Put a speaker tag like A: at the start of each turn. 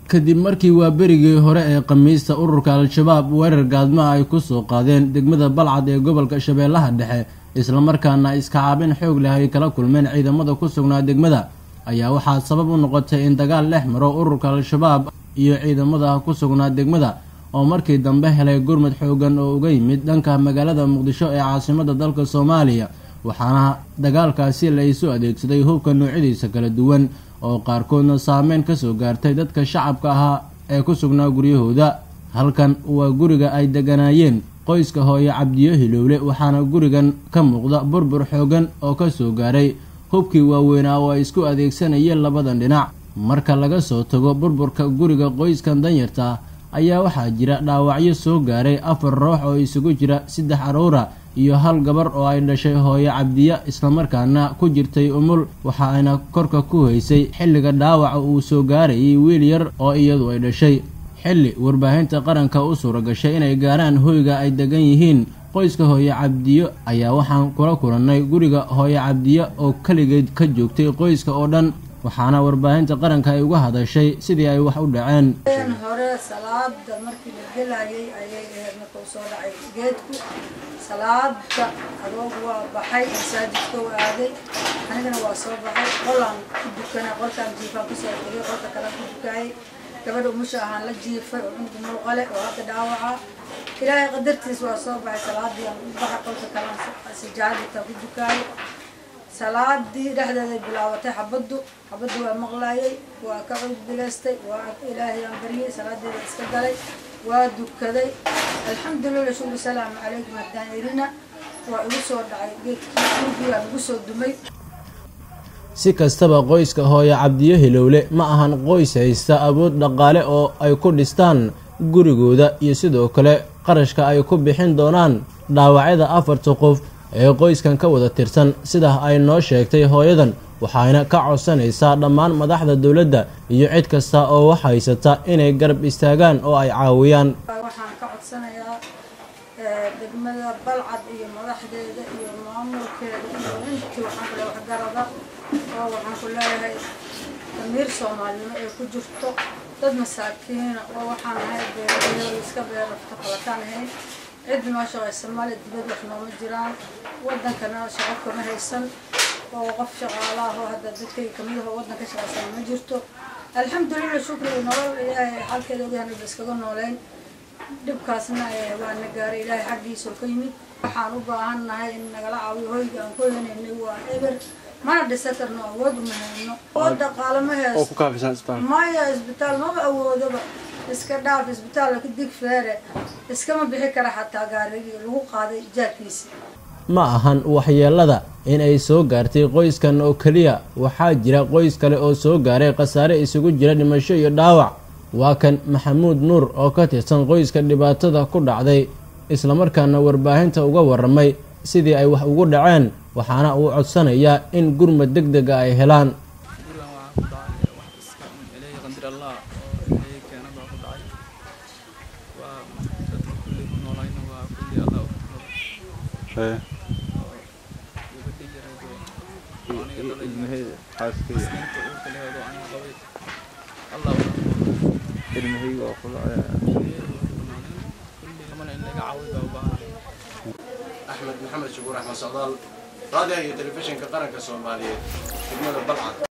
A: kadib markii waa berigii hore ee khamiista ururka al-shabaab weerar gaadmaha ay kusoo qaadeen degmada balcad ee gobolka shabeellaha dhexe islamarkaana iskacaabin xoog leh ay kala kulmeen ciidamada ku sugnaa degmada ayaa waxaa sabab u noqotay in dagaal dhex maro ururka al-shabaab iyo ciidamada ku sugnaa degmada oo markii dambe helay gurmad xoogan oo uga yimid dhanka magaalada muqdisho ee caasimada dalka soomaaliya waxaana dagaalkaasi la isu adeegsaday hubka noocyadiisa kala duwan oo qaarkoodna saameyn kasoo gaartay dadka shacabka ahaa ee ku sugnaa guryahooda halkan waa guriga ay deganaayeen qoyska hooye cabdiyo hilowle waxaana gurigan ka muuqda burbur xoogan oo kasoo gaaray hubkii waaweynaa oo ay isku adeegsanayeen labadan dhinac marka laga soo tago burburka guriga qoyskan danyarta ah ayaa waxaa jira dhaawacyo soo gaaray afar ruux oo isugu jira saddex aruura iyo hal gabar oo ay dhashay hooyo cabdiya islamarkaana ku jirtay umul waxa ayna korka ku haysay xilliga dhaawaca uu soo gaarayay wiil yar oo iyadu ay dhashay xilli warbaahinta qaranka u suura gashay inay gaaraan hoyga ay degan yihiin qoyska hooye cabdiyo ayaa waxaan kula kulannay guriga hooye cabdiyo oo keligeed ka joogtay qoyska oo dhan waxaana warbaahinta qaranka ay uga hadashay sidii ay wax u dhaceen
B: hore salaada markii la gelayay ayay ahayd marka uu soo dhacay geedku salaada adoogu waa baxay masaajidka u aaday anigana waa soo baxay qolaan ku dukana qolkaan jiifaan kusoo tegay qolka kale ku dukaayay gabadha umusha ahaan la jiifay oo cunug muuqale oo hadda dhaawaca ilaahay qadartiis waa soo baxay salaadii aan u baxay qolka kale sijaadita ku dukaayay salaadii dhexdeeday bilaabatay xabaddu xabaddu waa maqlaayay waa ka cud bilaystay waa ilaahay aan baryay salaadeeda iska galay waa dukaday alxamdulilah shukri salaamu calaykum haddaan irina waa igu soo dhacay geedkii dhulkii waa igu soo dumay
A: si kastaba qoyska hooye cabdiyo hilowle ma ahan qoys haysta awood dhaqaale oo ay ku dhistaan gurigooda iyo sidoo kale qarashka ay ku bixin doonaan dhaawacyada afarta qof ee qoyskan ka wada tirsan sidaa ay noo sheegtay hooyadan waxayna ka codsanaysaa dhammaan madaxda dowladda iyo cid kasta oo wax haysata inay garab istaagaan oo ay caawiyaan
B: waxaan ka codsanayaa degmada balcad iyo madaxdeeda iyo maamulkeeda iyo intii waxaan kule waxgarada oo waxaan ku leeyahay damiir soomaalinimo ee ku jirto dad masaakiina oo waxaan ahay beeraley iska beerafta qalataan ahayn cid noo shaqaysa male dibad wax nooma jiraan wadankana shaqo kama haysan oo qof shaqaalaah oo hadda dadkay kamid ah oo wadan ka shaqaysana ma jirto alxamdulilah shukri nolol ilaahay xalkeeda ogyahan ba iskaga nooleyn dhibkaasna waa na gaaray ilaahay xaggiisa oo ka yimid waxaan u baahan nahay in nagala caawiyo hoyga aan ku heenaynay waa eber mana dhisa karno awood uma hayno oo dhaqaale ma haysto maya isbitaal maba awoodaba iska dhaaf isbitaalka dig feere iskama bixi kara xataa gaarigii lagu qaaday jaarkiisi
A: ma ahan waxyeelada in ay soo gaartay qoyskan oo keliya waxaa jira qoys kale oo soo gaaray khasaare isugu jira dhimasho iyo dhaawac waa kan maxamuud nuur oo ka tirsan qoyska dhibaatada ku dhacday islamarkaana warbaahinta uga waramay sidii ay wax ugu dhaceen waxaana uu codsanayaa in gurmad deg dega ay helaan
C: axmed maxamed shukuur axmed socdaal raadiyaha iyo telefishinka qaranka soomaaliyeed degmada balcad